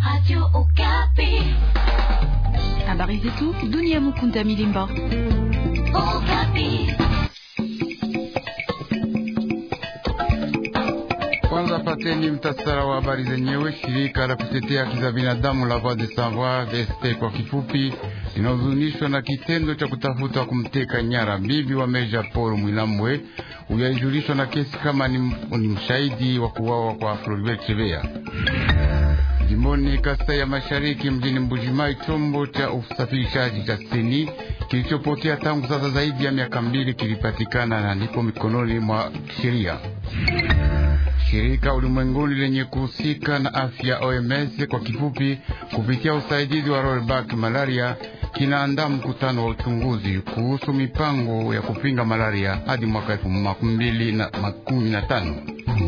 Radio Okapi. Habari zetu dunia. Mukunda Milimba. Okapi. Kwanza pateni mtasara wa habari zenyewe. Shirika la kutetea haki za binadamu la Voix des Sans Voix VSP kwa kifupi, linahuzunishwa na kitendo cha kutafuta kumteka nyara bibi wa Meja Paul Mwilambwe. Huyo alijulishwa na kesi kama ni, ni mshahidi wa kuwawa kwa Floribert Chebeya. Jimboni Kasai ya Mashariki, mjini Mbujimai, chombo cha usafirishaji cha seni kilichopotea tangu sasa zaidi ya miaka mbili kilipatikana na ndipo mikononi mwa sheria. Shirika ulimwenguni lenye kuhusika na afya OMS kwa kifupi, kupitia usaidizi wa rollback malaria kinaandaa mkutano wa uchunguzi kuhusu mipango ya kupinga malaria hadi mwaka elfu mbili na makumi na tano.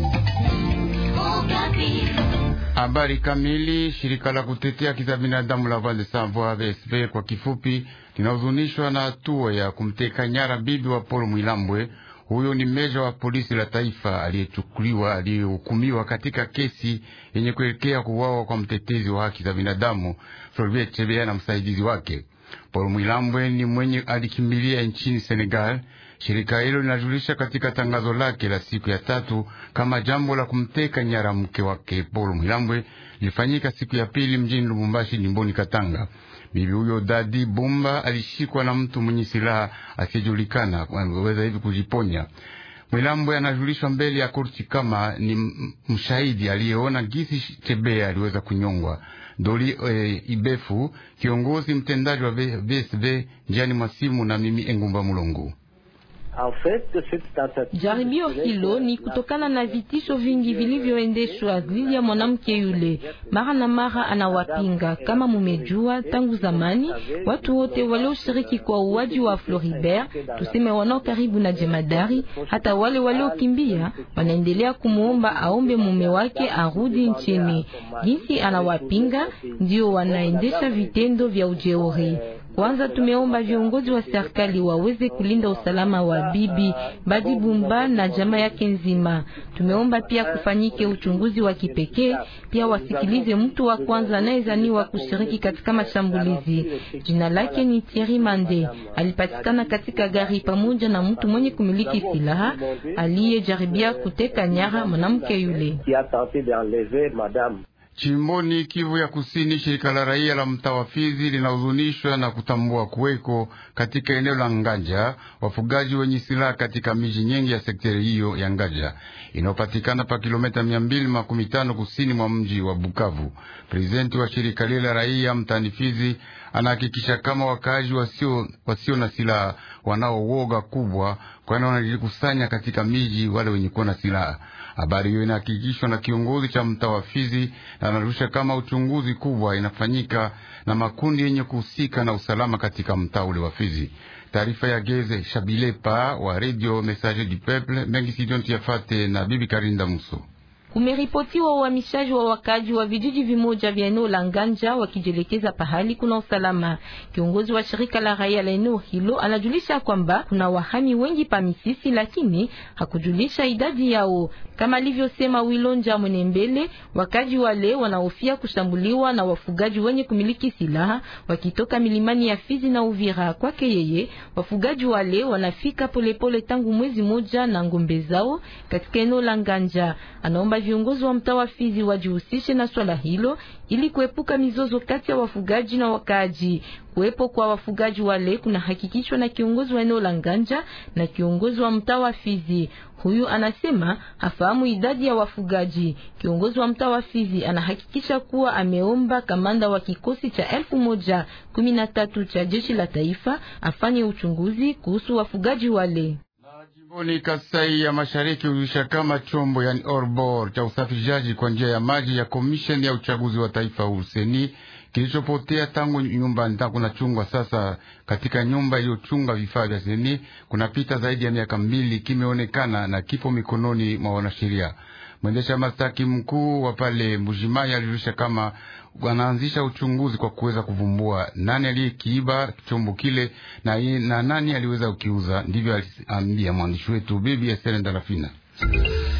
Habari kamili. Shirika la kutetea haki za binadamu la Voix des Sans Voix VSV kwa kifupi linahuzunishwa na hatua ya kumteka nyara bibi wa Paul Mwilambwe. Huyo ni meja wa polisi la taifa aliyechukuliwa aliyehukumiwa katika kesi yenye kuelekea kuuawa kwa mtetezi wa haki za binadamu Floribert Chebeya na msaidizi wake. Paul Mwilambwe ni mwenye alikimbilia nchini Senegal. Shirika hilo linajulisha katika tangazo lake la siku ya tatu kama jambo la kumteka nyara mke wake Paul Mwilambwe lilifanyika siku ya pili mjini Lubumbashi, jimboni Katanga. Bibi huyo Dadi Bumba alishikwa na mtu mwenye silaha asiyejulikana weza hivi kujiponya. Mwilambwe anajulishwa mbele ya korti kama ni mshahidi aliyeona gisi Chebea aliweza kunyongwa. Doli e, Ibefu, kiongozi mtendaji wa VSV njiani mwasimu na mimi Engumba Mulongo. Jaribio hilo ni kutokana na vitisho vingi vilivyoendeshwa dhidi ya mwanamke yule. Mara na mara anawapinga. Kama mumejua, tangu zamani watu wote walioshiriki kwa uwaji wa Floribert, tuseme wanao karibu na jemadari, hata wale waliokimbia, wanaendelea kumuomba aombe mume wake arudi nchini. Jinsi anawapinga, ndio wanaendesha vitendo vya ujeuri. Kwanza tumeomba viongozi wa serikali waweze kulinda usalama wa bibi Badi Bumba na jamaa yake nzima. Tumeomba pia kufanyike uchunguzi wa kipekee, pia wasikilize mtu wa kwanza anayezaniwa kushiriki katika mashambulizi. Jina lake ni Thierry Mande, alipatikana katika gari pamoja na mtu mwenye kumiliki silaha aliyejaribia kuteka nyara mwanamke yule. Chimboni Kivu ya Kusini, shirika la raia la mtaa wa Fizi linahuzunishwa na kutambua kuweko katika eneo la Nganja wafugaji wenye silaha katika miji nyingi ya sekteri hiyo ya Nganja inayopatikana pa kilomita mia mbili makumi tano kusini mwa mji wa Bukavu. Prezidenti wa shirika lile la raia mtaani Fizi anahakikisha kama wakaaji wasio, wasio na silaha wanaowoga kubwa, kwani wanajikusanya katika miji wale wenye kuwa na silaha. Habari hiyo inahakikishwa na kiongozi cha mtaa wa Fizi na anarusha kama uchunguzi kubwa inafanyika na makundi yenye kuhusika na usalama katika mtaa ule wa Fizi. Taarifa ya Geze Shabilepa wa Radio Messager du Peuple mengi sidonti yafate na Bibi Karinda Muso. Kumeripotiwa uhamishaji wa wakaji wa vijiji vimoja vya eneo la Nganja wakijelekeza pahali kuna usalama. Kiongozi wa shirika la raia la eneo hilo anajulisha kwamba kuna wahami wengi pa Misisi, lakini hakujulisha idadi yao. Kama alivyosema Wilonja Mwenembele, wakaji wale wanahofia kushambuliwa na wafugaji wenye kumiliki silaha wakitoka milimani ya Fizi na Uvira. Kwake yeye, wafugaji wale wanafika polepole pole tangu mwezi moja na ngombe zao katika eneo la Nganja. Anaomba viongozi wa mtaa wa Fizi wajihusishe na swala hilo ili kuepuka mizozo kati ya wafugaji na wakaaji. Kuwepo kwa wafugaji wale kuna hakikishwa na kiongozi wa eneo la Nganja na kiongozi wa mtaa wa Fizi. Huyu anasema hafahamu idadi ya wafugaji. Kiongozi wa mtaa wa Fizi anahakikisha kuwa ameomba kamanda wa kikosi cha elfu moja kumi na tatu cha jeshi la taifa afanye uchunguzi kuhusu wafugaji wale. Jimboni Kasai ya Mashariki huisha kama chombo yani orbor cha usafirishaji kwa njia ya maji ya komisheni ya uchaguzi wa taifa useni kilichopotea tangu nyumba kuna chungwa sasa katika nyumba iliyochunga vifaa vya seni kunapita zaidi ya miaka mbili, kimeonekana na kipo mikononi mwa wanasheria. Mwendesha mastaki mkuu wa pale Mbujimai alijulisha kama wanaanzisha uchunguzi kwa kuweza kuvumbua nani aliyekiiba chombo kile na, na nani aliweza kukiuza. Ndivyo aliambia mwandishi wetu Bibi Esther Ndalafina.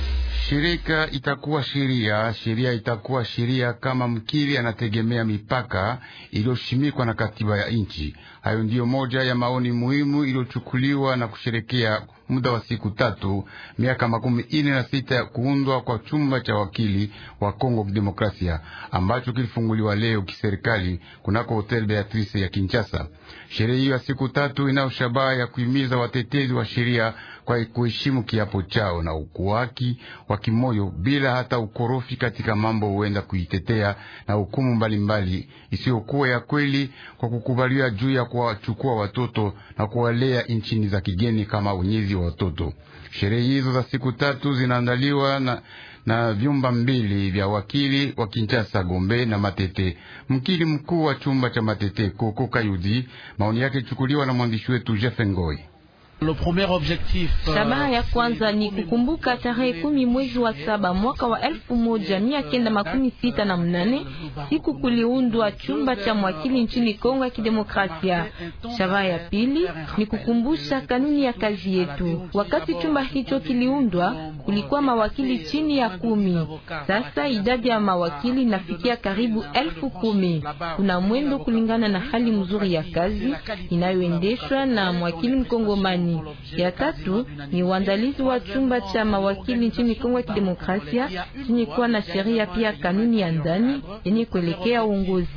Shirika itakuwa sheria, sheria itakuwa sheria kama mkili anategemea mipaka iliyoshimikwa na katiba ya nchi. Hayo ndiyo moja ya maoni muhimu iliyochukuliwa na kusherekea muda wa siku tatu miaka makumi ine na sita ya kuundwa kwa chumba cha wakili wa Kongo Demokrasia ambacho kilifunguliwa leo kiserikali kunako Hotel Beatrice ya Kinshasa. Sherehe hiyo ya siku tatu inayo shabaha ya kuhimiza watetezi wa sheria kwa kuheshimu kiapo chao na ukuwaki wa kimoyo bila hata ukorofi katika mambo huenda kuitetea na hukumu mbalimbali isiyokuwa ya kweli kwa kukubaliwa juu ya kuwachukua watoto na kuwalea nchini za kigeni kama unyezi wa watoto. Sherehe hizo za siku tatu zinaandaliwa na na vyumba mbili vya wakili wa Kinshasa Gombe na Matete. Mkili mkuu wa chumba cha Matete Koko Kayudi, maoni yake chukuliwa na mwandishi wetu Jeff Ngoi. Shabaha ya kwanza ni kukumbuka tarehe kumi mwezi wa saba mwaka wa elfu moja mia kenda makumi sita na mnane siku kuliundwa chumba cha mwakili nchini Kongo ya Kidemokrasia. Shabaha ya pili ni kukumbusha kanuni ya kazi yetu. Wakati chumba hicho kiliundwa, kulikuwa mawakili chini ya kumi. Sasa idadi ya mawakili inafikia karibu elfu kumi. Kuna mwendo kulingana na hali mzuri ya kazi inayoendeshwa na mwakili mkongomani. Ya tatu ni uandalizi wa chumba cha mawakili nchini Kongo ya Kidemokrasia chenye kuwa na sheria pia kanuni ya ndani yenye kuelekea uongozi.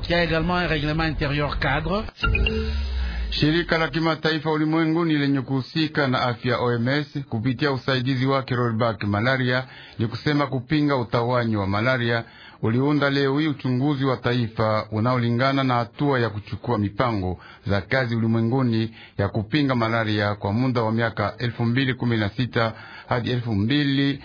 Shirika la kimataifa ulimwenguni lenye kuhusika na afya OMS kupitia usaidizi wake rollback malaria ni kusema kupinga utawanyi wa malaria uliunda leo hii uchunguzi wa taifa unaolingana na hatua ya kuchukua mipango za kazi ulimwenguni ya kupinga malaria kwa muda wa miaka elfu mbili kumi na sita hadi elfu mbili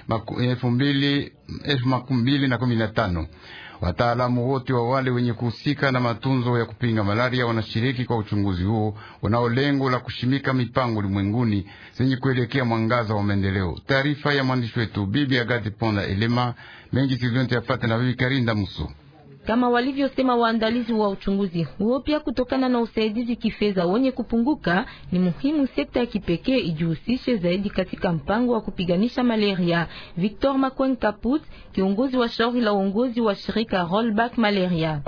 makumi mbili na kumi na tano. Wataalamu wote wa wale wenye kuhusika na matunzo ya kupinga malaria wanashiriki kwa uchunguzi huo unao lengo la kushimika mipango ulimwenguni zenye kuelekea mwangaza wa maendeleo. Taarifa ya mwandishi wetu Bibi Agati Ponda Elema mengi sizonte yapate na Bibi Karinda Muso kama walivyosema waandalizi wa uchunguzi huo. Pia kutokana na usaidizi kifedha wenye kupunguka, ni muhimu sekta ya kipekee ijihusishe zaidi katika mpango wa kupiganisha malaria. Victor Makwen Kaput, kiongozi wa shauri la uongozi wa shirika Rollback Malaria: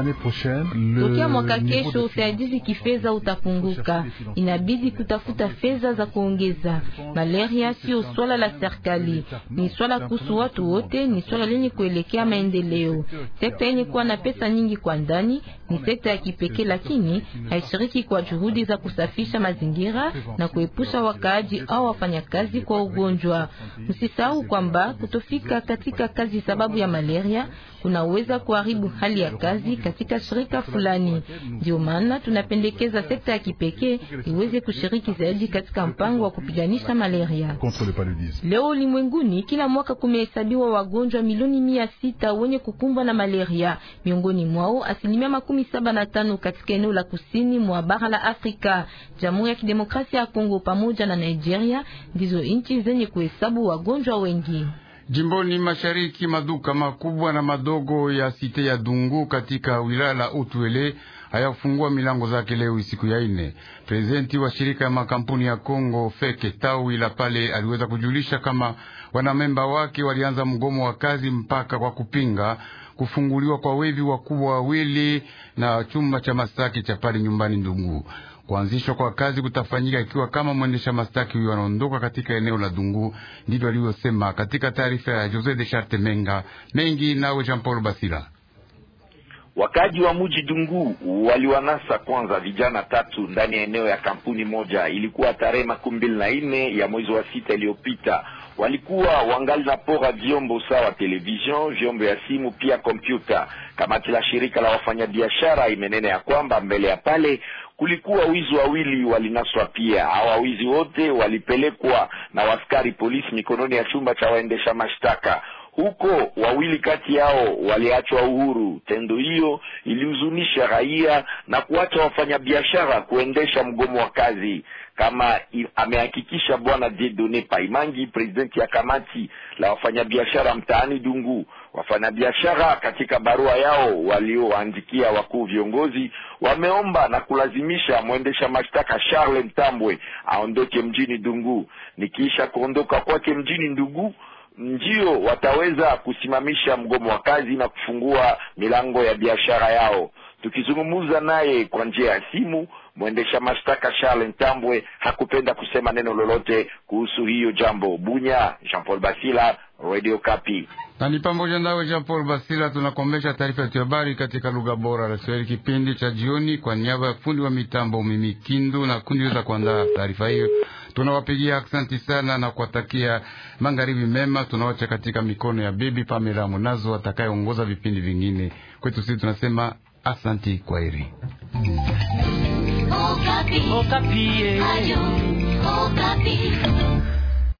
tokea mwaka kesho usaidizi kifedha utapunguka, inabidi kutafuta fedha za kuongeza. Malaria sio swala la serikali, ni swala kuhusu watu wote, ni swala lenye kuelekea maendeleo. Sekta yenye kuwa na pesa nyingi kwa ndani ni sekta ya kipekee, lakini haishiriki kwa juhudi za kusafisha mazingira na kuepusha wakaaji au wafanyakazi kwa ugonjwa. Msisahau kwamba kutofika katika kazi sababu ya malaria kunaweza kuharibu hali ya kazi katika shirika fulani. Ndio maana tunapendekeza sekta ya kipekee iweze kushiriki zaidi katika mpango wa kupiganisha malaria. Leo ulimwenguni, kila mwaka kumehesabiwa wagonjwa milioni mia sita wenye kukumbwa na malaria, miongoni mwao asilimia makumi saba na tano katika eneo la kusini mwa bara la Afrika. Jamhuri ya Kidemokrasia ya Kongo pamoja na Nigeria ndizo nchi zenye kuhesabu wagonjwa wengi. Jimboni mashariki, maduka makubwa na madogo ya site ya Dungu katika wilaya la Utwele hayafungua milango zake leo siku ya ine. Prezidenti wa shirika ya makampuni ya Kongo Feke tawi la pale aliweza kujulisha kama wanamemba wake walianza mgomo wa kazi mpaka kwa kupinga kufunguliwa kwa wevi wakubwa wawili na chumba cha masaki cha pale nyumbani Dungu. Kuanzishwa kwa kazi kutafanyika ikiwa kama mwendesha mastaki huyo anaondoka katika eneo la Dungu. Ndivyo alivyosema katika taarifa ya Jose de Charte Menga mengi nawe Jean Paul Basila. Wakaji wa muji Dungu waliwanasa kwanza vijana tatu ndani ya eneo ya kampuni moja. Ilikuwa tarehe makumi mbili na nne ya mwezi wa sita iliyopita. Walikuwa wangali na pora vyombo sawa television, vyombo ya simu, pia kompyuta. Kamati la shirika la wafanyabiashara imenena ya kwamba mbele ya pale kulikuwa wizi wawili walinaswa pia. Hawa wizi wote walipelekwa na waskari polisi mikononi ya chumba cha waendesha mashtaka huko wawili kati yao waliachwa uhuru. Tendo hiyo ilihuzunisha raia na kuacha wafanyabiashara kuendesha mgomo wa kazi, kama amehakikisha bwana Dieudonne Paimangi, presidenti ya kamati la wafanyabiashara mtaani Dungu. Wafanyabiashara katika barua yao walioandikia wakuu viongozi wameomba na kulazimisha mwendesha mashtaka Charles Ntambwe aondoke mjini Dungu. Nikiisha kuondoka kwake mjini Dungu ndio wataweza kusimamisha mgomo wa kazi na kufungua milango ya biashara yao. Tukizungumza naye kwa njia ya simu, mwendesha mashtaka Charles Ntambwe hakupenda kusema neno lolote kuhusu hiyo jambo. Bunya, Jean Paul Basila, Radio Kapi. na ni pamoja nawe Jean Paul Basila. Tunakomesha taarifa yetu ya habari katika lugha bora la Kiswahili kipindi cha jioni. Kwa niaba ya fundi wa mitambo Mimi Kindu na kundi za kuandaa taarifa hiyo, tunawapigia aksanti sana na kuwatakia magharibi mema. Tunawacha katika mikono ya bibi Pamela Munazo atakayeongoza vipindi vingine. Kwetu sisi tunasema asanti, kwaheri. Okapi. Okapi. Radio Okapi.